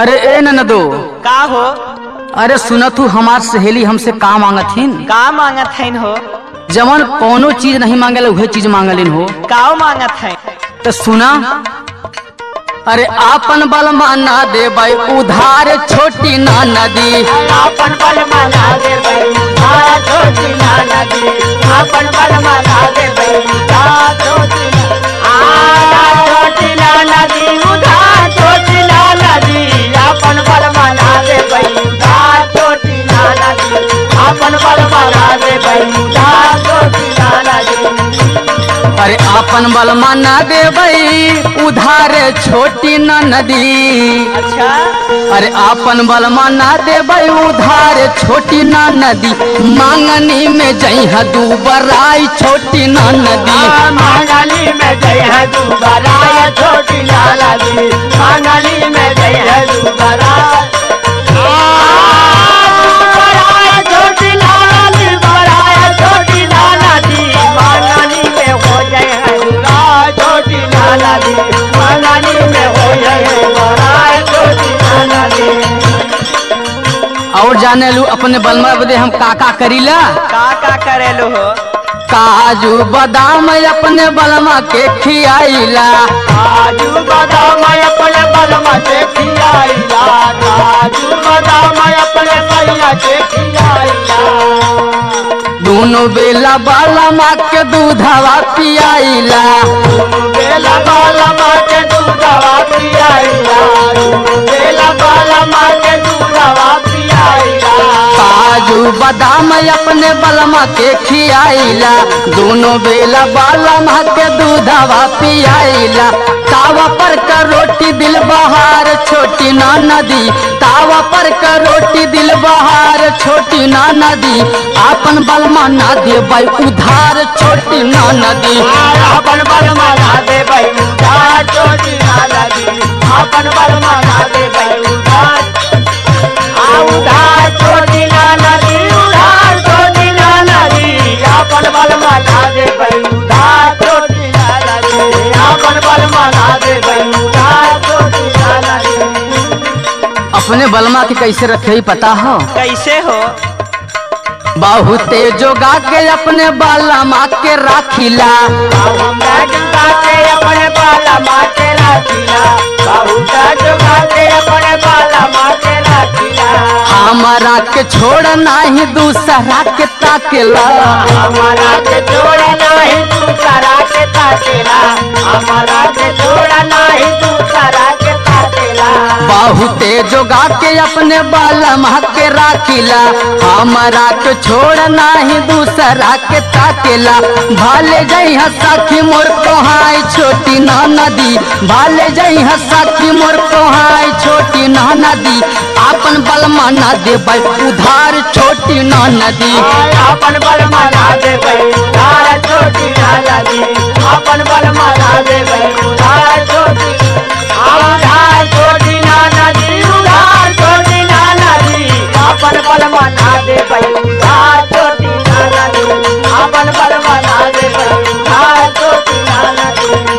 अरे ए ननदो का हो अरे सुन तू हमार सहेली हमसे का मांगथिन का मांगत हईन हो जवन कोनो चीज नहीं मांगल उहे चीज मांगलिन हो काओ मांगत हईन तो सुना अरे आपन बल माना दे भाई उधार छोटी ना नदी अपन बल माना दे बई तारा छोटी ना नदी अपन बल माना दे बई तारा छोटी ना आ छोटी ना नदी उधा छोटी ना नदी अपन बल माना दे बई तारा छोटी ना नदी अपन बल माना दे बई तारा छोटी ना नदी अरे आपन बल माना दे भाई उधार छोटी ना नदी अच्छा अरे आपन बल माना दे भाई उधार छोटी ना नदी मांगनी में जइहा दू बराई छोटी ना नदी मांगली में जय है दुबारा ये छोटी लाला दी मांगली में जय है दुबारा छोटी लाला दी बड़ा छोटी लाला दी मांगली में हो जय है दुरा छोटी लाला दी मांगली में हो जय है बड़ा छोटी लाला दी और जाने लू अपने बलमा बदे हम का का करीला का का करेलू हो काजू बादाम अपने बलमा के खियाइला काजू बादाम अपने बलमा से खियाइला काजू बादाम अपने सैया से खियाइला दोनों बेला बलमा के दूधवा पियाइला बेला बालमा के दूधवा पियाइला बेला बालमा के दूधवा पियाइला काजू बादाम अपने बलमा के खियाइला दोनों बेला बलमा के दूधवा पियाइला तावा पर का रोटी दिल बहार छोटी ना नदी तावा पर का रोटी दिल बहार छोटी ना नदी आपन बलमा ना दे भाई उधार छोटी ना नदी अपन बलमा ना दे भाई उधार छोटी ना दी अपन बलमा ना दे भाई उधार आ उधार छोटी ना दी उधार छोटी ना दी अपन बलमा ना दे भाई उधार छोटी ना दी अपन बलमा ना दे भाई उधार छोटी ना दी अपने बलमा के कैसे रखे ही पता हो कैसे हो बहुते जोगा के अपने बलमा के राखिला के अपने बाला माँ के रखिला बहुत जुगा के अपने बाला माँ के रखिला हमारा के छोड़ नाही दूसरा के ताकेला हमारा के छोड़ा नहीं दूसरा के ताकेला हमारा के छोड़ा नहीं दूसरा के ताकेला बहुते जोगा के अपने बलमा के राखिला हमारा के छोड़ नाही दूसरा के ताकेला भाले जई सखी मोर कोहाई छोटी ना नदी भाले जई सखी मोर कोहाई छोटी ना नदी आपन बलमा ना दे उधार छोटी ना नदी अपन बल मना दे भाई उधार छोटी लाला दी अपन बल मना दे भाई उधार छोटी उधार छोटी नाना दी उधार छोटी नाना दी अपन बल मना दे भाई उधार छोटी नाना दी अपन बल मना दे भाई उधार छोटी नाना दी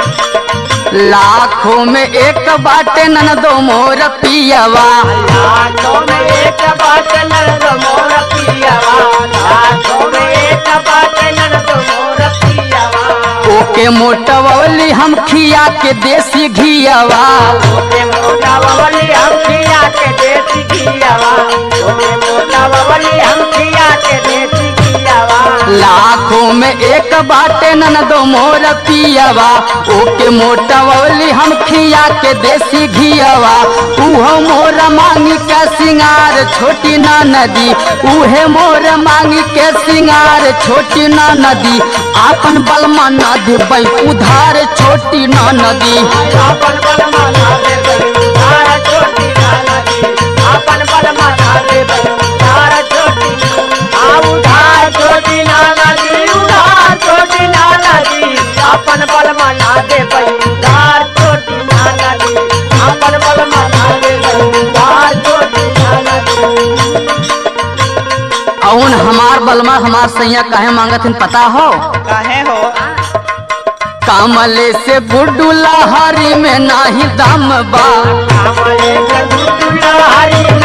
लाखों में एक बाटे ननदो मोर पियवा लाखों में एक बात नंद मोर पियावा लाखों में एक बात नंद मोर पियावा ओके मोटवली हम खिया के देसी घियवा ओके मोटा बबली हम खिया के देसी घियावा ओके मोटा बबली हम खिया के देसी घियावा लाखों में एक बाटे ननदो मोर पियवा ओके मोटवली हम खिया के देसी घियवा उहो मोर मांगी के सिंगार छोटी ना नदी उहे मोर मांगी के सिंगार छोटी ना नदी आपन बलमा ना देबै उधार छोटी ना नदी अपन बल मना दे बई उधार छोटी नाना दी अपन बल मना दे बई उधार छोटी आ उधार छोटी नाना दी उधार छोटी नाना दी अपन बल मना दे बई उधार छोटी नाना दी अपन बल मना दे बई उधार छोटी नाना दी औन हमार बलमा हमार सैया काहे मांगत हन पता हो काहे हो कामले से गुड्डू लहरी में नाही दम बा कामले के गुड्डू लहरी